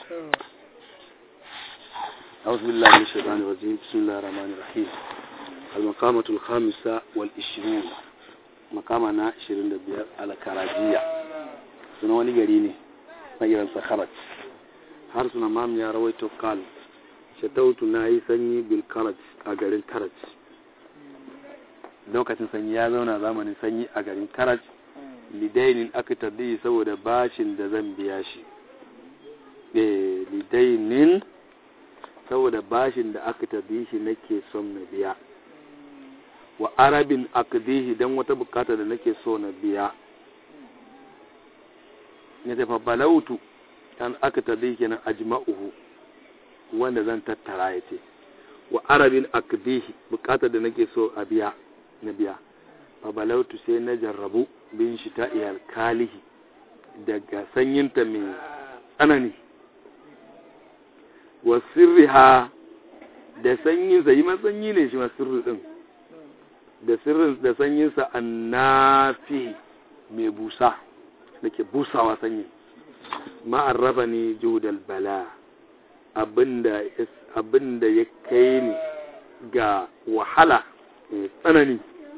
أعوذ بالله من الشيطان الرجيم بسم الله الرحمن الرحيم المقامة الخامسة والعشرون مقامنا عشرين دبير على كراجية سنة وني قريني نجران سخرج har suna mam ya rawaito kal shatautu na yi sanyi bil karaj a garin karaj lokacin sanyi ya zauna zamanin sanyi a garin karaj lidainin aka tabbi saboda bashin da zan biya shi lidainin saboda bashin da aka tabbi shi nake son na biya wa arabin akdihi don wata bukata da nake so na biya ya tafa balautu kan aka tabbi kenan ajma'uhu wanda zan tattara ya ce wa arabin akdihi bukata da nake so a biya na biya fa balautu sai na jarrabu bin shi ta iyal kalihi daga sanyinta mai tsanani wa sirriha da sanyinsa yi sanyi ne shi ma sirri din da sirrin da sanyinsa annafi mai busa da ke busawa sanyi ma'arrafa ne judal bala abinda ya kai ni ga wahala mai tsanani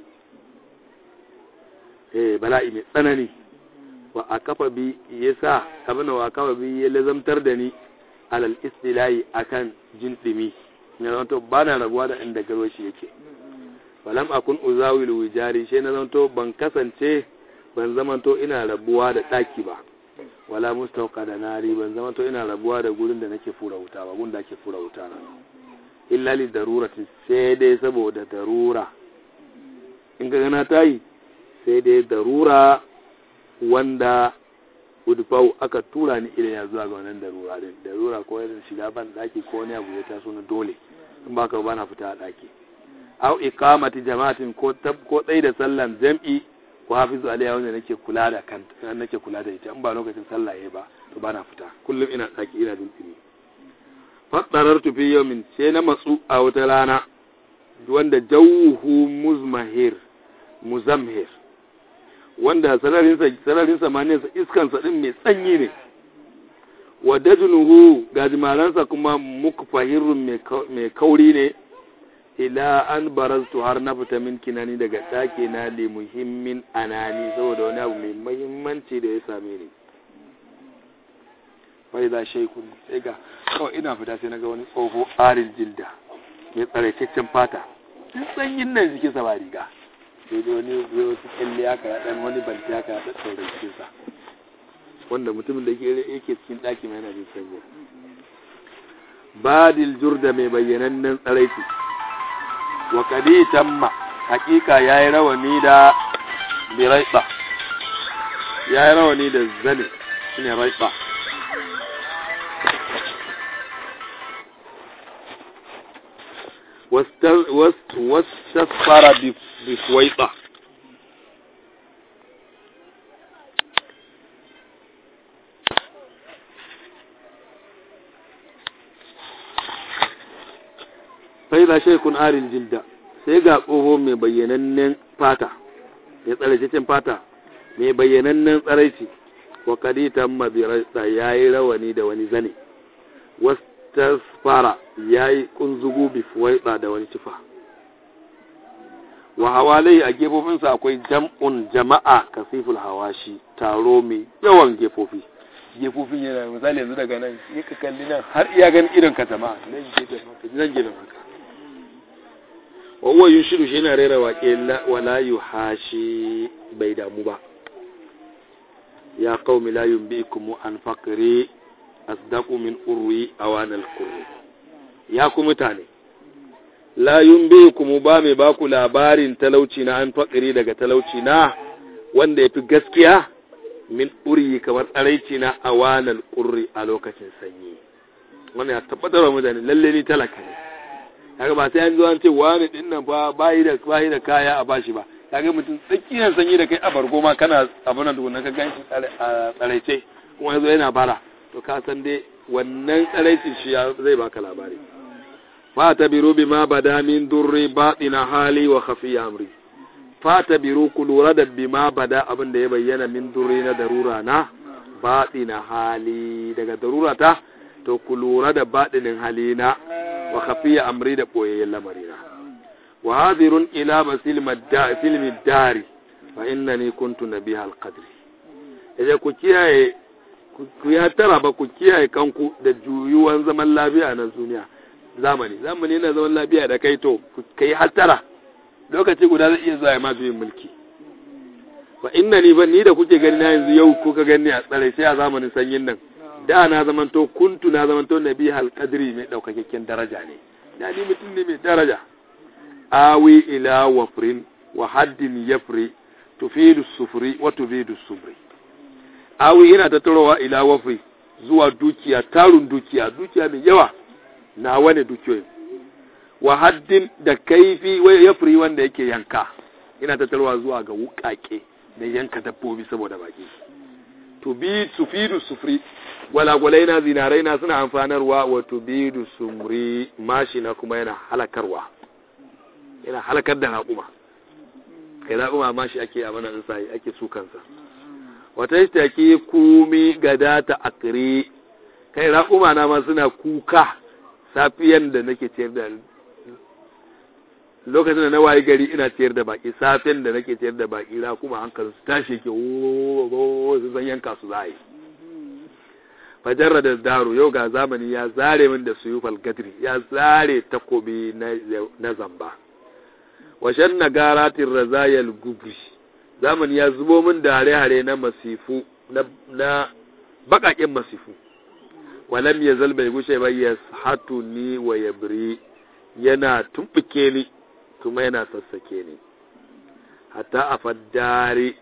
eh bala'i mai tsanani wa a kafa bi ya sa abin wa kafa bi ya lazamtar da ni alal istilahi akan jin dimi na zanto ba na rabuwa da inda garo shi yake falam akun uzawil wijari shi na zanto ban kasance ban zamanto ina rabuwa da daki ba wala mustauka da nari ban zamanto ina rabuwa da gurin da nake fura wuta ba gurin da ake fura wuta na illa li darurati sai dai saboda darura in ga gana tayi sai dai darura wanda udfau aka tura ni ila zuwa ga wannan darura din darura ko irin shiga ban daki ko wani abu ya taso na dole in ba ka ba na fita a daki au iqamati jama'atin ko tab ko dai da sallan jam'i ko hafizu alaiha wanda nake kula da kan nake kula da ita in ba lokacin sallah yayi ba to ba na fita kullum ina daki ina jin tsini fadarartu fi yawmin sai na matsu a wata rana wanda jawhu muzmahir muzamhir wanda sararin samaniyarsa iskansa ɗin mai tsanyi ne wa dajunuhu gajimaransa kuma mukfahirun mai kauri ne ila an barastu har na fita min kinani daga ɗaki na li muhimmin anani saboda wani abu mai mahimmanci da ya same ni wai za shaikun sai ga kawai ina fita sai na ga wani tsoho arin jilda mai tsaraitaccen fata sanyin nan jikinsa ba riga sai dai wani biyo wasu kyalle ya kara dan wani banti ya kara dan sauran cikinsa wanda mutumin da yake cikin ɗaki mai yana jin sanyi badil jurda mai bayyanannen tsaraiti wa kadi tamma hakika ya yi rawani da biraiba ya yi rawani da zane shine raiba wastasfara bifwaiba sai da shaikun arin jilda sai ga tsoho mai bayyanannen fata ya tsaraicin fata mai bayyanannen tsaraici wa kaditan mabirarsa ya yi rawani da wani zane wasu tasfara ya yi kunzugu bifuwaiɗa da wani tufa wa hawalai a gefofinsa akwai jam'un jama'a kasiful hawashi taro mai yawan gefofi gefofin yana misali yanzu daga nan yi ka kalli nan har iya gan irin ka jama'a nan gefen haka nan gefen haka wawa yin shiru shi yana rera waƙe wala yu hashi bai damu ba ya qaumi la yunbikum an faqri asdaqu min urwi awanal qurri ya ku mutane la yunbikum ba mai ba ku labarin talauci na an fakiri daga talauci na wanda yafi gaskiya min uryi kamar tsaraici na awanal qurri a lokacin sanyi wannan ya tabbatar wa mutane lalle ni talaka ne kaga ba sai an zo an ce wani din nan fa bayi da bayi da kaya a bashi ba kaga mutum tsakiyar sanyi da kai a bargo ma kana abin nan tukunna ka ganshi tsaraice kuma yazo yana bara to ka san dai wannan tsaraicin shi zai baka labari fa tabiru bima bada min durri batina hali wa khafiya amri fa tabiru ku lura da bima bada abin da ya bayyana min durri na darura na batina hali daga darura ta to ku lura da baɗinin halina wa khafiya amri da ɓoyayyen lamarina wa hadirun ila silmi dari fa innani kuntu nabiha alqadri idan ku kiyaye ku ya tara ba ku kiyaye kanku da juyuwan zaman lafiya na duniya zamani zamani na zaman lafiya da kai to kai hattara lokaci guda zai iya zuwa ya masu yin mulki fa inna ni ban ni da kuke gani na yanzu yau kuka gani a tsare sai a zamanin sanyin nan da na zamanto kuntu na zamanto nabi hal qadri mai daukakakken daraja ne da ni mutum ne mai daraja awi ila wafrin wa haddin yafri tufidu sufri wa tufidu subri awi ina tattarowa ila wafri zuwa dukiya tarun dukiya dukiya mai yawa na wani dukiyoyin wa haddin da kaifi wai yafri wanda yake yanka ina tattarowa zuwa ga wukake da yanka dabbobi saboda baki tubi sufidu sufri gwalagwalai na zinarai na suna amfanarwa wa tubidu sumri mashi na kuma yana halakarwa yana halakar da raƙuma kai raƙuma mashi ake a mana insayi ake su kansa wata yi take kumi gada ta akiri kai raƙuma na ma suna kuka safiyan da nake ciyar da lokacin da na wayi gari ina ciyar da baki safiyan da nake ciyar da baki raƙuma hankali su tashi ke wo su zan yanka su za a yi fajarra da daru yau ga zamani ya zare min da suyufal gadri ya zare takobi na zamba washen na garatin razayal gubri zamani ya zubo min da hare-hare na masifu na bakakin masifu walam ya zal bai gushe ba ya hatu ni wa ya biri yana tumbuke ni kuma yana sassake ni hatta a faddari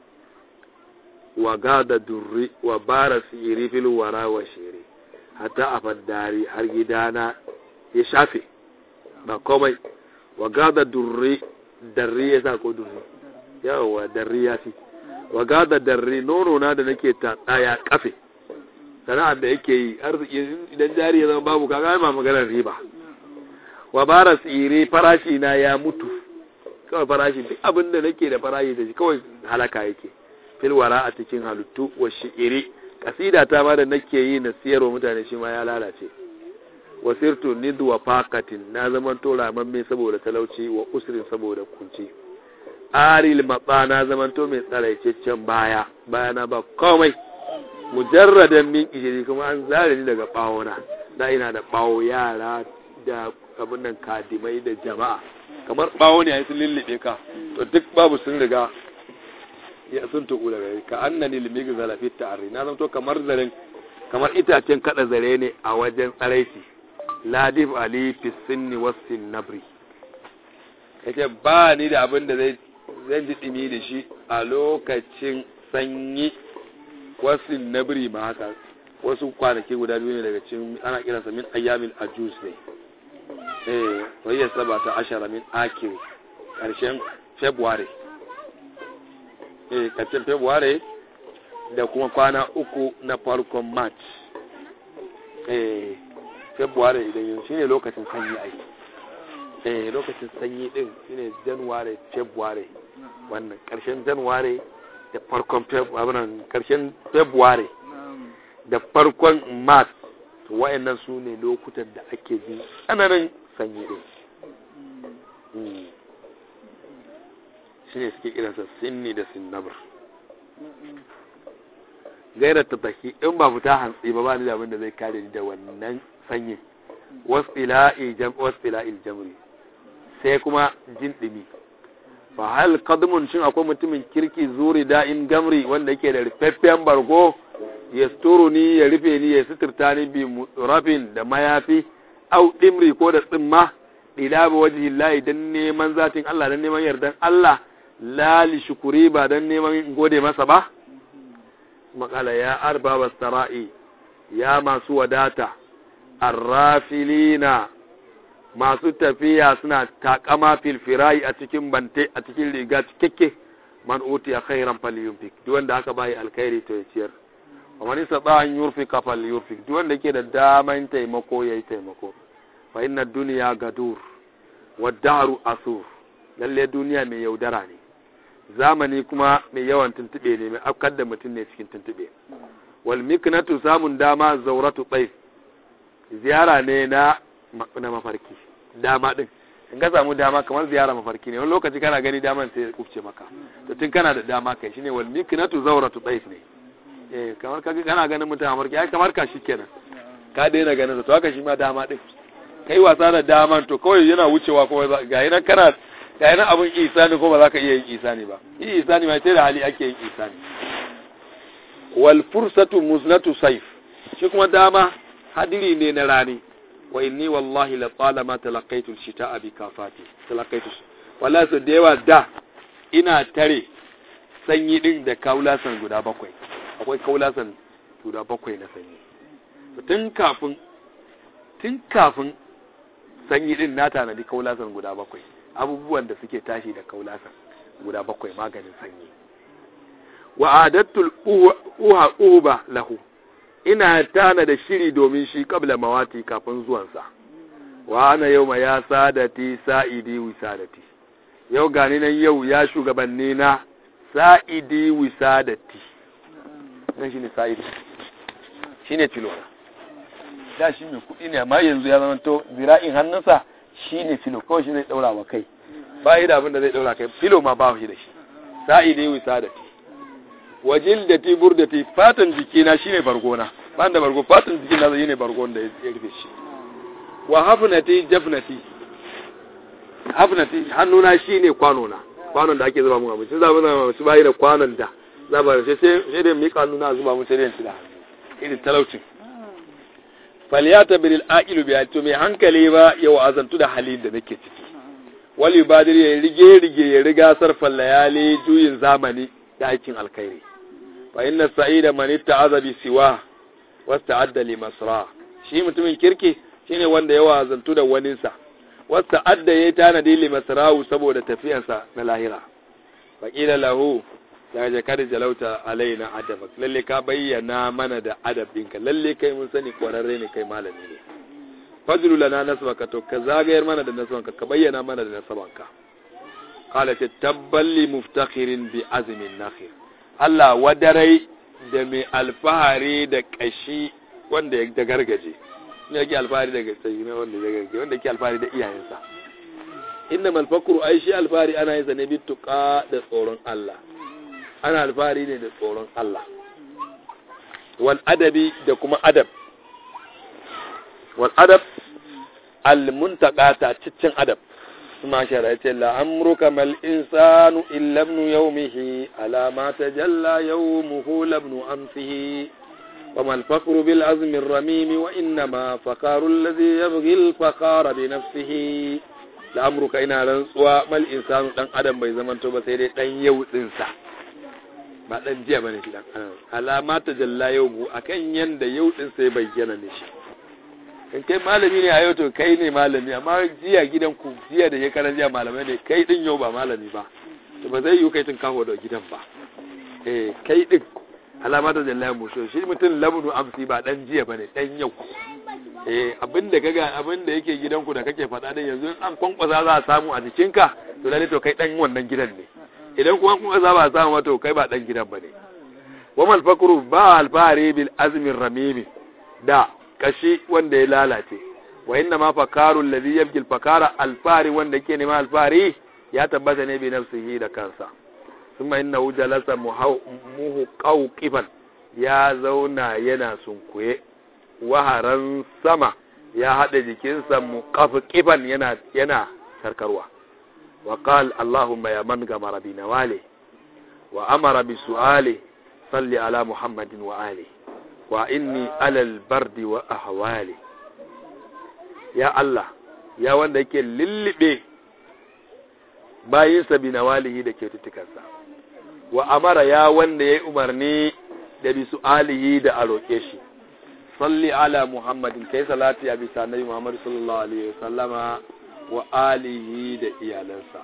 wa gada durri wa bara siri fil wara wa shiri hatta a faddari har gidana ya shafe ba komai wa gada durri darri ya sa ko durri yawa darri ya fi wa gada darri nono na da nake ta ya kafe sana'ar da yake yi arziki idan jari ya zama babu kaga ma maganar riba wa bara tsire farashi na ya mutu kawai farashi duk abin da nake da farashi da shi kawai halaka yake filwara a cikin halittu wa shi'iri kasida ta ma da nake yi na siyarwa mutane shi ma ya lalace wa sirtu nidu wa faqatin na zaman to ramamme saboda talauci wa usrin saboda kunci aril matsa na zaman to mai tsaraicaccen baya bayana ba komai mujarradan min ijiri kuma an zare ni daga bawona da ina da bawo yara da abin nan kadimai da jama'a kamar bawo ne ai sun lullube ka to duk babu sun riga ya sun tuku daga ka annani limigi zalafi ta'arri na zanto kamar zaren kamar itacen kada zare ne a wajen tsaraiti ladif ali fi sinni wasin nabri yace ba ni da abin da zai zan ji dimi da shi a lokacin sanyi wasin nabri ma haka wasu kwanaki guda biyu ne daga cikin ana kiransa min ayyamin ajus ne eh wayya sabata ashara min akiri karshen february eh karshen february da kuma kwana uku na farkon march eh february idan yanzu shine lokacin sanyi ai eh lokacin sanyi din shine january february wannan karshen january da farkon february karshen february da farkon march to wayannan su ne lokutan da ake jin tsananin sanyi din shi ne suke irinsa sinni da sinnabar gairar ta taki in ba fita hantsi ba ba ni da abin da zai kare ni da wannan sanyin wasfila'il jamri sai kuma jin ɗimi fa hal qadmun shin akwai mutumin kirki zuri da'in gamri wanda yake da rufaffen bargo ya ni ya rufe ni ya suturta ni bi rafin da mayafi au dimri ko da tsimma ila ba wajhi Allah dan neman zatin Allah dan neman yardan Allah la li shukuri ba dan neman gode masa ba makala ya arba sara'i ya masu wadata arrafilina masu tafiya suna takama filfirai a cikin bante a cikin riga cikakke man utiya khairan falyunfik duk wanda aka bayi alkhairi to ya ciyar wa man istata an yurfika falyurfik duk wanda yake da daman taimako yayi taimako fa inna dunya gadur wa daru asur lalle duniya mai yaudara ne zamani kuma mai yawan tuntube ne mai afkar da mutum ne cikin tuntube wal miknatu samun dama zauratu tsayf ziyara ne na na mafarki dama din in ka samu dama kamar ziyara mafarki ne wani lokaci kana gani daman sai ya kufce maka to tun kana da dama kai shine wal miknatu zawratu daif ne eh kamar kaga kana ganin mutum a mafarki ai kamar ka shikenan ka daina ganin sa to haka shi ma dama din kai wasa da daman to kawai yana wucewa ko ga yana kana ga yana abun isani ko ba za ka iya yin isani ba yi isani mai sai da hali ake yin isani wal fursatu muznatu sayf shi kuma dama hadiri ne na rani wa inni wallahi la talama talaqaitu shita'a bi kafati talaqaitu wallahi so da yawa da ina tare sanyi din da kaulasan guda bakwai akwai kaulasan guda bakwai na sanyi tun kafin tun kafin sanyi din na tanadi kaulasan guda bakwai abubuwan da suke tashi da kaulasan guda bakwai maganin sanyi wa adattul uha uba lahu ina tana da shiri domin shi kabla mawati kafin zuwansa wa ana yau ma ya sadati sa'idi wisadati yau gani nan yau ya shugabanni na sa'idi wisadati nan shine sa'idi shine filona da shi mai kuɗi ne amma yanzu ya zama to zira'in hannunsa shine filo kawai shi zai daura wa kai ba yi da abin da zai daura kai filo ma ba shi da shi sa'idi wisadati wajil da ti bur da ti fatan jikina shine bargona ban da bargo fatan jikina zai ne bargon da ya rufe shi wa hafnati jafnati hafnati hannuna shine kwanona kwanon da ake zuba mun abinci za mu zama su bayi da kwanon da za ba sai sai da mika hannuna zuba mun sai da yanci da irin talaucin falyata bil aqilu bi to mai hankali ba yau azantu da halin da nake ciki wal yubadir ya rige rige ya riga sarfan layali juyin zamani da aikin alkhairi fa inna sa'ida man itta'aza bi siwa wasta'adda li masra shi mutumin kirki shine wanda yawa azantu da waninsa wasta'adda yayi tanadi li masrahu saboda tafiyarsa na lahira fa qila lahu ya jakar jalauta alaina adabak lalle ka bayyana mana da adabinka lalle kai mun sani kwararre ne kai malami ne fajru lana nasbaka to ka zagayar mana da nasbanka ka bayyana mana da nasbanka qala ta tabballi muftakhirin bi azmin nakhir Allah wadarai da mai alfahari da kashi wanda ya da gargaje ne yake alfahari da gaske ne wanda ya gargaje wanda yake alfahari da iyayensa innamal fakru ai shi alfahari ana yin sa ne bi tuqa da tsoron Allah ana alfahari ne da tsoron Allah wal adabi da kuma adab wal adab al muntaqata ciccin adab kuma shara yace la amruka mal insanu illa ibn yawmihi ala ma tajalla yawmuhu labnu amsihi وما الفقر بالعزم الرميم وإنما فقار الذي يبغي الفقار بنفسه لأمرك إنا رنسوا ما الإنسان دان أدم بي زمن توبة سيدي دان يو دنسا ba dan jiya bane shi dan alama ta jalla yau mu akan yanda yau din sai bayyana ne shi in kai malami ne a yau to kai ne malami amma jiya gidan ku jiya da shekaran jiya malamai ne kai din yau ba malami ba to ba zai yi kai tun kawo da gidan ba eh kai din alama ta jalla mu so shi mutum labnu amsi ba dan jiya bane dan yau eh abinda kaga abinda yake gidanku da kake faɗa din yanzu an kwankwasa za a samu a jikinka to lalle to kai dan wannan gidan ne idan kuma kuma za ba samu wato kai ba dan gidan bane wa mal fakru ba alfari bil azmin ramimi da kashi wanda ya lalace wa inna ma fakaru alladhi yabgi al fakara alfari wanda yake nema alfari ya tabbata ne bi nafsihi da kansa thumma innahu jalasa muhu qawqifan ya zauna yana sunkuye waharan sama ya hada jikinsa muqafqifan yana yana sarkarwa وقال اللهم يا من غمر بنواله وأمر بسؤاله صل على محمد وآله وإني على البرد وأهواله يا الله يا wanda yake lullube bayinsa binawalihi da kyaututtukansa wa amara ya wanda ya yi umarni da bi su'alihi da a roƙe shi salli ala muhammadin kai salati a bisa nabi muhammad sallallahu alaihi wasallama wa alihi da iyalansa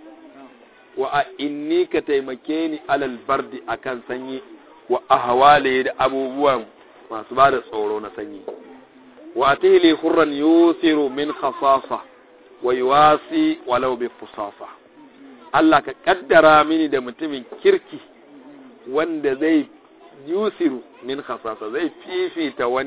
wa a inni ka taimake ni alal bardi akan sanyi wa ahwali da abubuwan masu ba da tsoro na sanyi wa atihli hurran yusiru min khasasa wa yuwasi walau bi fusasa Allah ka kaddara mini da mutumin kirki wanda zai yusiru min khasasa zai fifita wani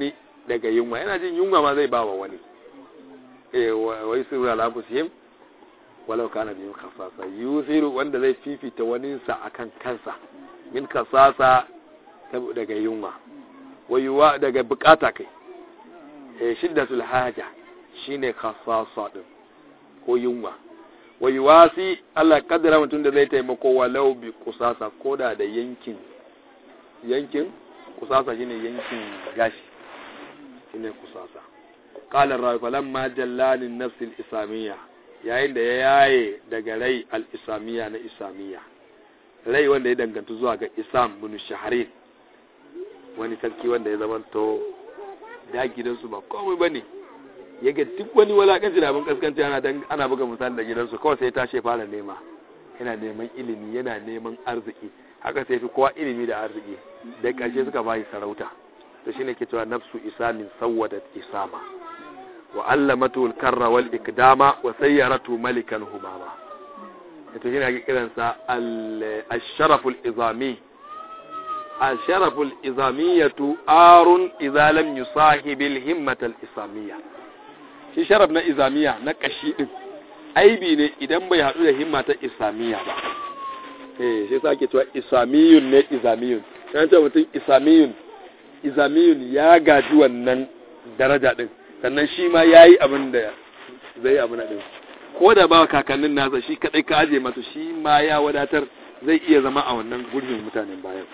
daga yunwa yana jin yunwa ma zai ba wa wani eh wai sirru ala anfusihim walau kana bihim khasasa yusiru wanda zai fifita waninsa akan kansa min kasasa daga yunwa wayuwa daga bukata kai eh shiddatul haja shine khasasa din ko yunwa wayuwasi Allah kaddara mutum da zai taimako walau bi kusasa koda da yankin yankin kusasa shine yankin gashi shine kusasa qala rawi falamma jallani nafs al-islamiyya yayin da ya yaye daga rai al-islamiyya na islamiyya rai wanda ya danganta zuwa ga isam bin shaharin wani sarki wanda ya zama to da gidansu ba komai bane ya ga duk wani walakanci da abin kaskanci ana ana buga misali da gidansu kawai sai tashi fara nema yana neman ilimi yana neman arziki haka sai fi kowa ilimi da arziki da ƙarshe suka bayi sarauta to shine ke cewa nafsu isamin sawwadat isama wa allamatu al-karra wal ikdama wa sayyaratu malikan humama to shine ake kiransa al-sharaf al-izami al-sharaf al-izamiyatu arun idza lam yusahib al-himmat al-isamiyya shi sharaf na izamiya na kashi din aibi ne idan bai hadu da himma ta isamiya ba eh shi sake cewa isamiyun ne izamiyun kan ce mutum isamiyun izamiyun ya gaji wannan daraja din sannan shi ma yayi abin da zai abin din ko da ba kakannin nasa shi kadai ka aje masa shi ma ya wadatar zai iya zama a wannan gurbin mutanen bayan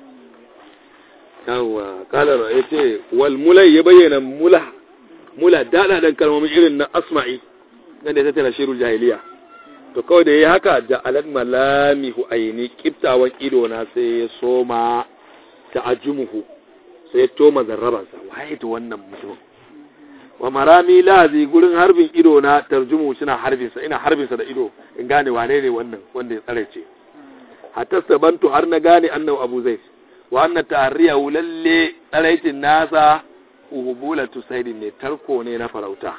yawa kala ra'ayte wal mulai ya bayyana mula mula dada dan kalmomin irin na asma'i nan da ta tana shirul jahiliya to kawai da ya haka da alad malamihu aini kiftawan ido na sai ya soma ta'ajjumuhu sai ya toma zarrabansa waye to wannan mutum wa marami lazi gurin harbin ido na tarjumu suna harbinsa ina harbinsa da ido in gane wane ne wannan wanda ya tsare ce hatta sabantu har na gane annahu abu zai wa anna ta'riyahu lalle tsaraitin nasa uhubulatu saidin ne tarko ne na farauta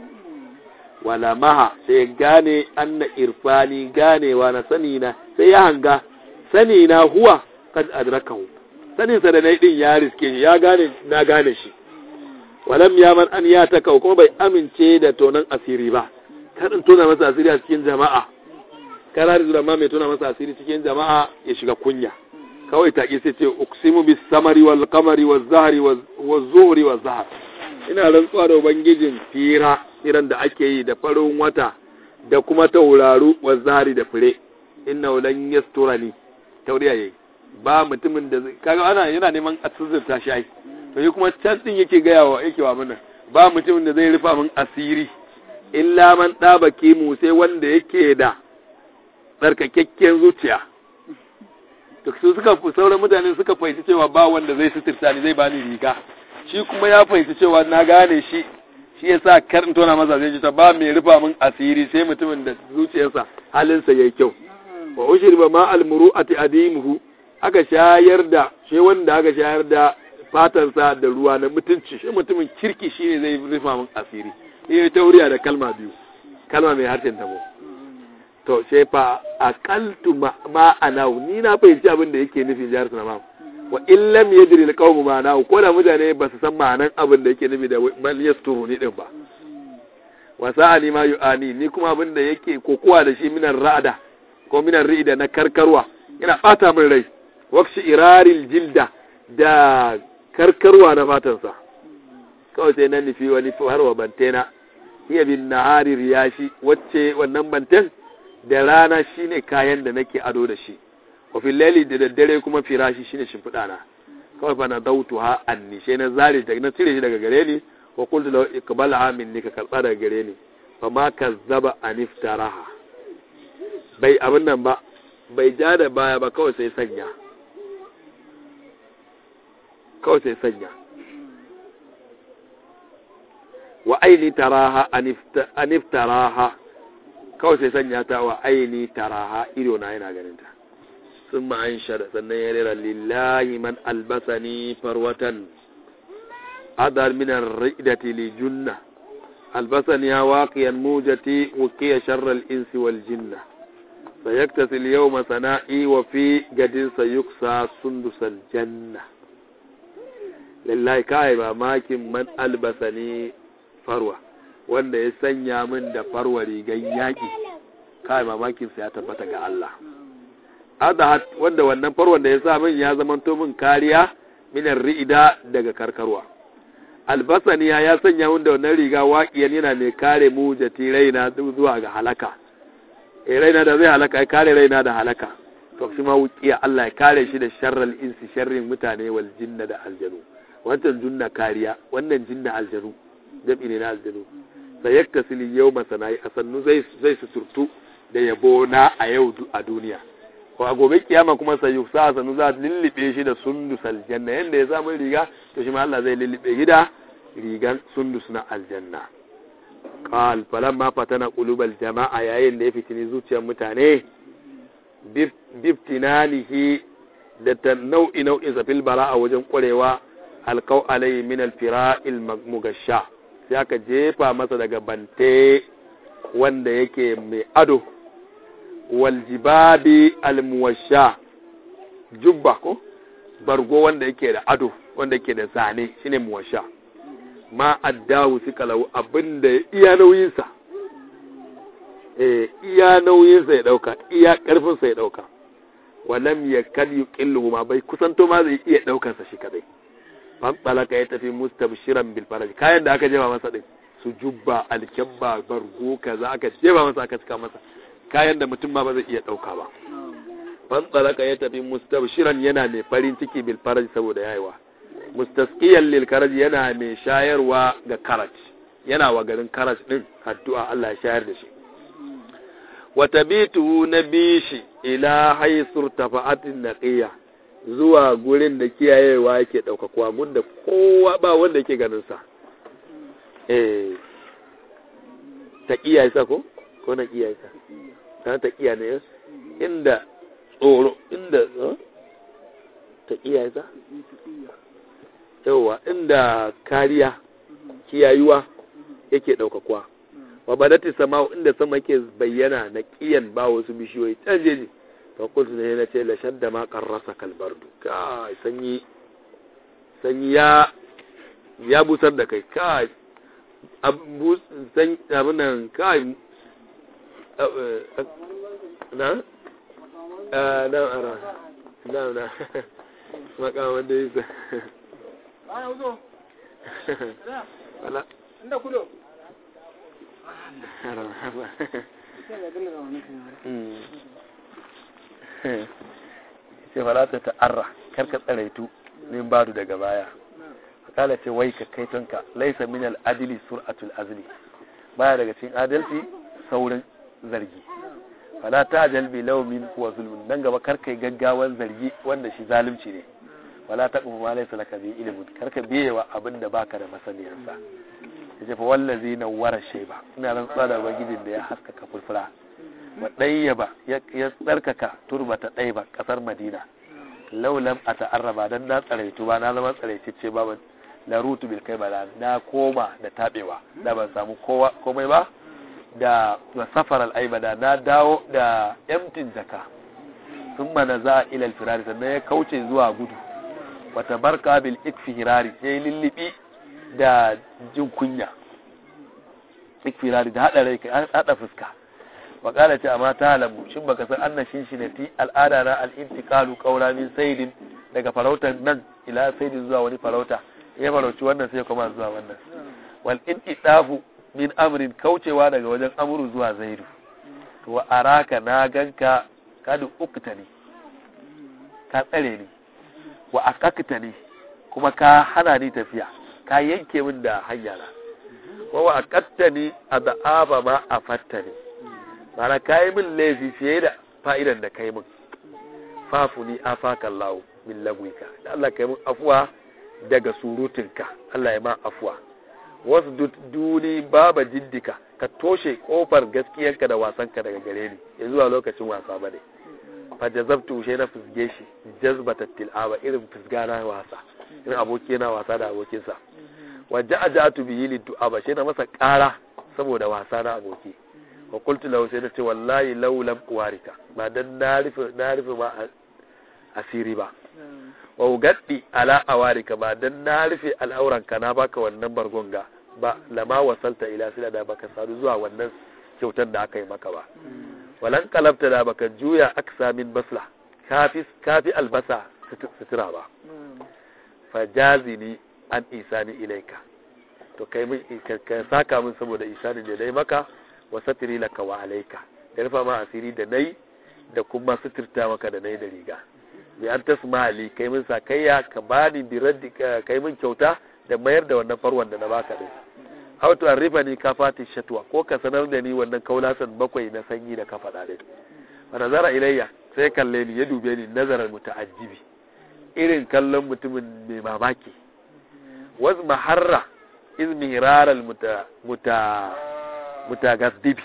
wala maha sai gane anna irfani ganewa na sani na sai ya hanga sani na huwa kad adrakahu sanin sa da nayi din ya riske shi ya gane na gane shi walam ya man an ya ta kuma bai amince da tonan asiri ba kar in tona masa asiri a cikin jama'a karar da ma mai tona masa asiri cikin jama'a ya shiga kunya kawai ta sai ce uksimu bis samari wal qamari waz zahri waz zuhri waz zahr ina rantsuwa da ubangijin fira iran da ake yi da farin wata da kuma tauraru waz zahri da fure inna lan yasturani tauriya yayi ba mutumin da kaga ana yana neman a tsuzurta shi ai to shi kuma can din yake gaya wa yake wa mana ba mutumin da zai rufa min asiri illa man daba mu sai wanda yake da tsarkakakken zuciya to su suka sauran mutane suka fahimci cewa ba wanda zai suturta ni zai bani riga shi kuma ya fahimci cewa na gane shi shi yasa kar in tona masa zai ji ta ba mai rufa min asiri sai mutumin da zuciyarsa halinsa yayi kyau wa ushriba ma almuru'ati adimuhu aka shayar da shi wanda aka shayar da fatansa da ruwa na mutunci shi mutumin kirki shi ne zai rufa min asiri ya tauriya da kalma biyu kalma mai harshen tabo to sai fa aqaltu ma ana ni na fahimci abin da yake nufi jihar sunama wa in lam yadri alqawmu ma na ko da mutane ba su san ma'anan abin da yake nufi da mal yasturu ni din ba wa sa'ani ma yu'ani ni kuma abin da yake kokuwa da shi minan ra'ada ko minan ri'ida na karkarwa yana bata min rai wakshi iraril jilda da karkarwa na fatansa kawai sai na nufi wani har wa bantena iya bin nahari riyashi wacce wannan banten da rana shine kayan da nake ado da shi wa fil laili da daddare kuma firashi shine shimfiɗa na kawai fa na dautu ha anni sai na zare daga na cire shi daga gare ni wa qultu lahu iqbalha minni ka karba daga gare ni fa ma kazzaba aniftaraha bai abin nan ba bai ja da baya ba kawai sai sanya kawai sai sanya wa aini taraha aniftaraha kawai sai sanya ta wa aini taraha ido na yana ganin ta sun ma'an shada sannan ya rera lillahi man albasani farwatan adar minar ridati li junna albasani ya waqiyan mujati wuqiya sharral insi wal jinna sayaktasil yawma sana'i wa fi gadin sayuksa sundusal janna lillahi kai mamakin man albasani farwa wanda ya sanya min da farwa rigan yaki kai mamakin sa ya tabbata ga Allah adahat wanda wannan farwan da ya sa min ya zamanto min kariya minar ri'ida daga karkarwa albasaniya ya sanya min da wannan riga waƙiyan yana mai kare mu jati raina zuwa ga halaka e raina da zai halaka ya kare raina da halaka to shi ma wuƙiya Allah ya kare shi da sharral insi sharrin mutane wal jinna da aljanu wancan junna kariya wannan jinna aljanu jam'i ne na aljanu sai yaktasili yau masana'i a sannu zai zai suturtu da yabo na a yau a duniya ko a gobe kiyama kuma sai yuksa sanu za lullube shi da sundus aljanna yanda ya samu riga to shi ma Allah zai lullube shi da rigan sundus na aljanna qal falamma fatana qulubal jama'a yayin da ya fitini zuciyar mutane biftinanihi da ta nau'i nau'in safil bara'a wajen kwarewa alqaw alayhi min alfira'il mugasha sai aka jefa masa daga bante wanda yake mai ado waljibabi almuwasha jubba ko bargo wanda yake da ado wanda yake da zane shine muwasha ma addawu suka lau abinda iya nauyinsa eh iya nauyinsa ya dauka iya karfinsa ya dauka walam ya kad yuqillu ma bai kusanto ma zai iya daukar sa shi kadai fan talaka ya tafi mustabshiran bil faraj kayan da aka jeba masa din su jubba alkabba bargo kaza aka jeba masa aka cika masa kayan da mutum ma ba zai iya ɗauka ba. Fantsalaka ya tafi mustabshiran yana mai farin ciki bil faraj saboda yayiwa. Mustasqiyan lil karaj yana mai shayarwa ga karaj. Yana wa garin karaj din addu'a Allah ya shayar da shi. Wa tabitu nabishi ila haisur tafa'atin naqiya zuwa gurin da kiyayewa yake ɗaukakuwa gunda kowa ba wanda yake ganin sa. Eh taqiya isa ko? Ko na kiyaye sa? ta taƙiya ne inda tsoro inda taƙiya ya yawa inda kariya kiyayuwa yake ɗaukakuwa wa badati sama inda sama ke bayyana na ƙiyan ba wasu bishiyoyi can jeji fa kultu ne na ce lashar da ma karrasa kalbardu kai sanyi sanyi ya ya busar da kai kai abin nan kai na? na ara na na makaman da yisa wala inda kudo ce wala ta ta'arra karka tsaraitu min badu daga baya kala ce wai ka kaitonka laisa min al-adli sur'atul azli baya daga cikin adalci saurin zargi fala ta jalbi laumin wa zulmun dan gaba karkai gaggawan zargi wanda shi zalunci ne wala ta kuma ma laysa laka bi ilmun karka biyewa abin da baka da masaniyar sa yace fa wallazi nawwara shayba ina rantsuwa da ubangijin da ya haskaka furfura wa dayyaba ya tsarkaka turbata daiba kasar madina laulam a ta'arraba dan na tsaraitu ba na zama tsaraitacce ba la rutu bil kai bala na koma da tabewa da ban samu kowa komai ba da safar al'aibada na dawo da yamtin jaka sun mana za a ilal firari sannan ya kauce zuwa gudu wata barka bil ikfi hirari ya yi lullubi da jin kunya ikfirari da haɗa rai haɗa fuska wa ƙara ce amma ta halamu shin baka san anna shin shinati al'ada na al'intikalu ƙaura min saidin daga farautar nan ila saidin zuwa wani farauta ya farauci wannan sai kuma zuwa wannan wal intidafu min amrin kaucewa daga wajen amuru zuwa zairu wa araka na ganka kadu ukta ne ka tsare ni wa akakta ne kuma ka hana ni tafiya ka yanke min da hanya na wa wa akatta ni a da'aba ma a fatta ne mana ka yi min laifi fiye da fa'idan da ka yi min fafu ni afakan lawo min lagwika da Allah ka yi min afuwa daga surutinka Allah ya ma afuwa wasu duni baba jiddika ka toshe kofar gaskiyanka da wasanka daga gare ni ya zuwa lokacin wasa ba ne fa jazabtu shi na fusge shi jazbata tilaba irin fusga na wasa irin aboki na wasa da abokinsa wa ja'atu bihi lidu'a shi na masa ƙara saboda wasa na aboki wa qultu lahu sai na ce wallahi law lam uwarika ba dan na rufe na rufe ma asiri ba wa ugaddi ala awarika ba dan na rufe al'auranka na baka wannan bargon ga ba lama wasalta ila sila da baka sadu zuwa wannan kyautar da aka yi maka ba walan kalabta da baka juya aksa min basla kafi kafi albasa sutura ba fajazini an isani ilaika to kai min ka saka min saboda isani da dai maka wa satiri laka wa alaika da rufa ma asiri da nayi da kuma suturta maka da nayi da riga bi an tasma ali kai min sakayya ka bani bi raddi kai min kyauta da mayar da wannan farwan da na baka din aw to arrifa ni ka fati shatwa ko ka sanar da ni wannan kaulasan bakwai na sanyi da ka faɗa din fa nazara ilayya sai kalle ni ya dube ni nazarar muta'ajjibi irin kallon mutumin mai mamaki waz maharra iz mihrar al muta muta mutagaddibi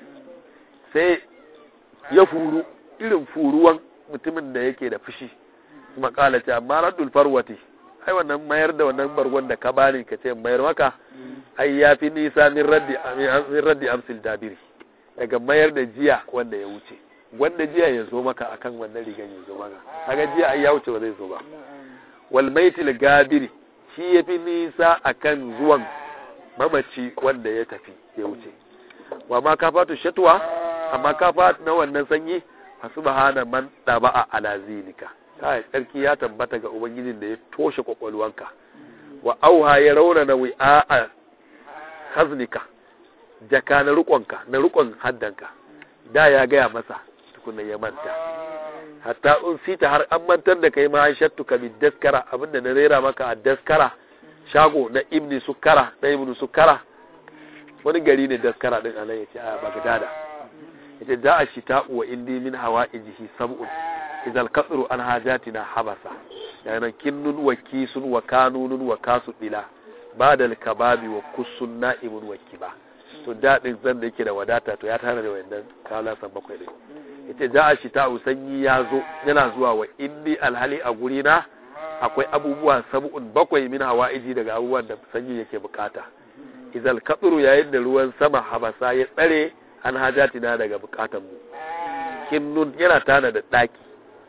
sai ya furu irin furuwan mutumin da yake da fushi kuma kala ce amma raddul farwati ai wannan mayar da wannan bargon da ka bani ka ce mayar maka ai ya fi nisa min raddi min raddi amsil dabiri daga mayar da jiya wanda ya wuce wanda jiya ya zo maka akan wannan rigan ya zo maka kaga jiya ai ya wuce ba zai zo ba wal maitil gabiri shi ya fi nisa akan zuwan mamaci wanda ya tafi ya wuce wa ma kafatu shatwa amma kafat na wannan sanyi subhana man daba'a ala zilika kai sarki ya tabbata ga ubangijin da ya toshe kwakwalwanka wa auha ya rauna na wi'a haznika jaka na rukonka na rukon haddanka da ya gaya masa tukunna ya manta hatta un sita har an mantar da kai ma shattu ka bi daskara abinda na rera maka a daskara shago na ibni sukara na ibnu sukara wani gari ne daskara din anan yace a bagdada yace da a shita wa indi min hawaijihi sab'un idal kasru an hajatina habasa yana kinnun wa kisun wa kanunun wa kasu dila badal kababi wa kusun na'imun wa kiba to daɗin zan da yake da wadata to ya tana da wayannan kalasan bakwai din yace da a shita sanyi ya zo yana zuwa wa indi alhali a guri na akwai abubuwa sab'un bakwai min hawaiji daga abubuwan da sanyi yake bukata idal kasru yayin da ruwan sama habasa ya tsare an hajatina daga bukatan mu kinnun yana tana da daki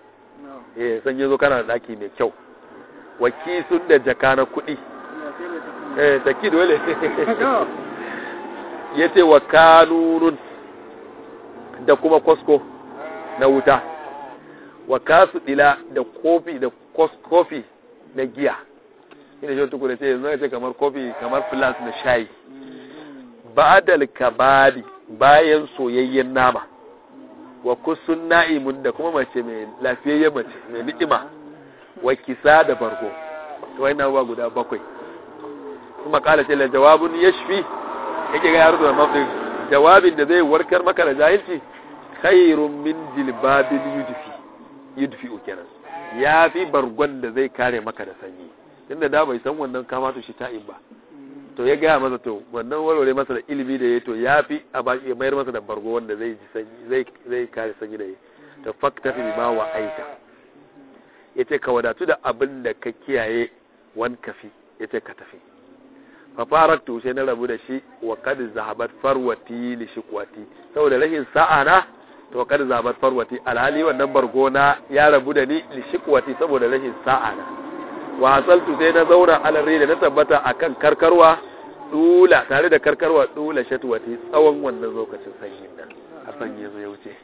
eh san yazo kana da daki mai kyau waki sun da jaka na kuɗi eh taki dole yace wa kanunun da kuma kosko na wuta wa kasu dila da kofi da kofi na giya ina shi tukuna ce yanzu ce kamar kofi kamar flas na shayi ba'dal kabadi bayan soyayyen nama wa kusun na'imun da kuma mace mai lafiyayyen mace mai ni'ima wa kisa da bargo to wai ba guda bakwai kuma kala ce la jawabun yashfi yake ga yaro da mafi jawabin da zai warkar maka da jahilci khairun min jilbabil yudfi yudfi kenan ya fi bargon da zai kare maka da sanyi inda da bai san wannan kamata shi ta'in ba to ya gaya masa to wannan warware masa da ilimi da ya to ya fi a baki ya mayar masa da bargo wanda zai ji sanyi zai zai kare sanyi da ya to fakta fi ma wa aita yace ka wadatu da abin da ka kiyaye wan kafi yace ka tafi fa faratu sai na rabu da shi wa kad zahabat farwati li shiqwati saboda rashin sa'a na to kad zahabat farwati alhali wannan bargo na ya rabu da ni li shiqwati saboda rashin sa'a na wa hasaltu sai na zauna alarri da na tabbata akan karkarwa dula tare da karkarwa dula shatwati tsawon wannan lokacin sanyin nan a sanyi zo ya wuce